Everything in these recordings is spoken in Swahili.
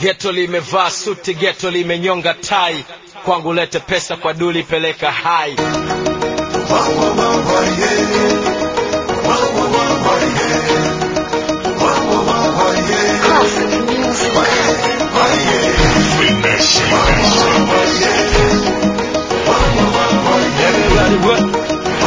geto limevaa suti geto limenyonga tai kwangu lete pesa kwa duli peleka hai Classic music. Everybody what?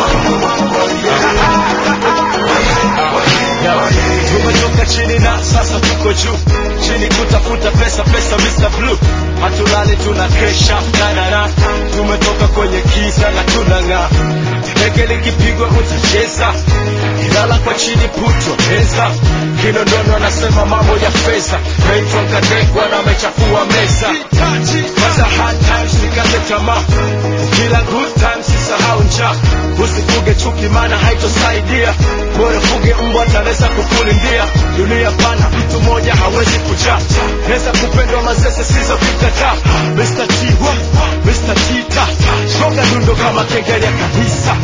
tumetoka chini na sasa tuko juu chini kutafuta pesa pesa Mr. Blue hatulali tuna kesha nanana tumetoka kwenye kiza na tunang'aa teke likipigwa utacheza ilala kwa chini puto pesa kinondono anasema mambo ya pesa naitwa kadekwa na amechafua meza Pata hard times sikate tamaa kila good times sisahau njaa usifuge chuki maana haitosaidia bora fuge mbwa atanaweza kukulindia dunia pana mtu mmoja hawezi kujaa naweza kupendwa mazese sizo kikataa Mr. T wa Mr. Tita shoga dundo kama kengele ya kanisa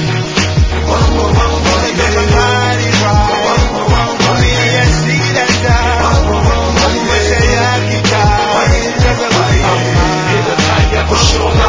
Ile time ya kushona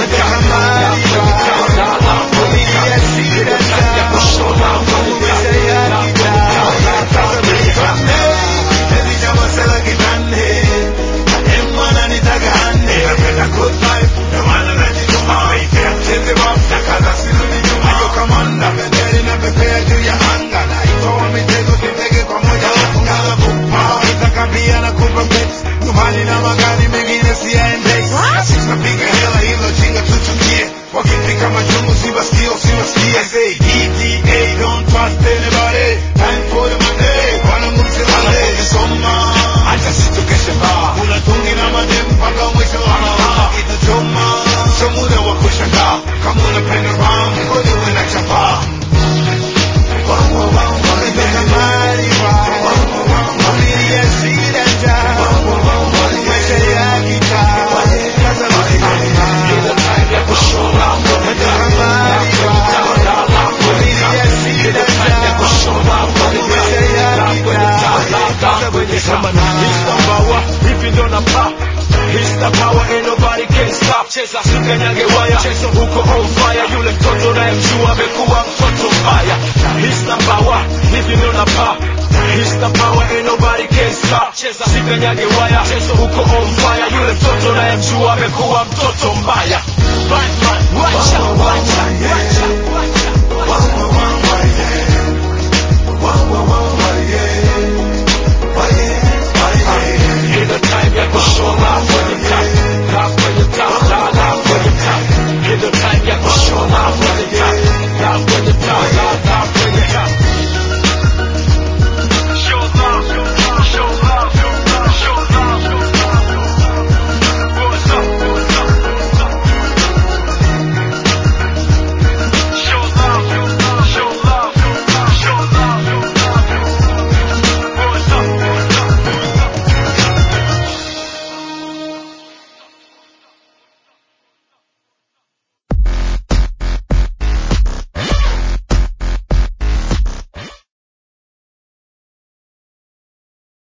Wakifika majungu siwasikia siwasikia say ETA don't trust anybody time for the money wanangu msilale soma acha sitokeshe baa kuna tungi na madem mpaka mwisho analala itachoma sio muda wa kushangaa kama unapenda ram kweli uwe na chapaa Ile time ya kushona Ile time ya kushona Sema na Mr. Power, hivi ndo na pa Mr. Power, ain't nobody can stop Cheza sikanyage waya, cheza huko on fire Yule mtoto nayemjua amekuwa mtoto mbaya Mr. Power, hivi ndo na pa Mr. Power, ain't nobody can stop Cheza sikanyage waya, cheza huko on fire Yule mtoto nayemjua amekuwa mtoto mbaya Batman, wacha, wacha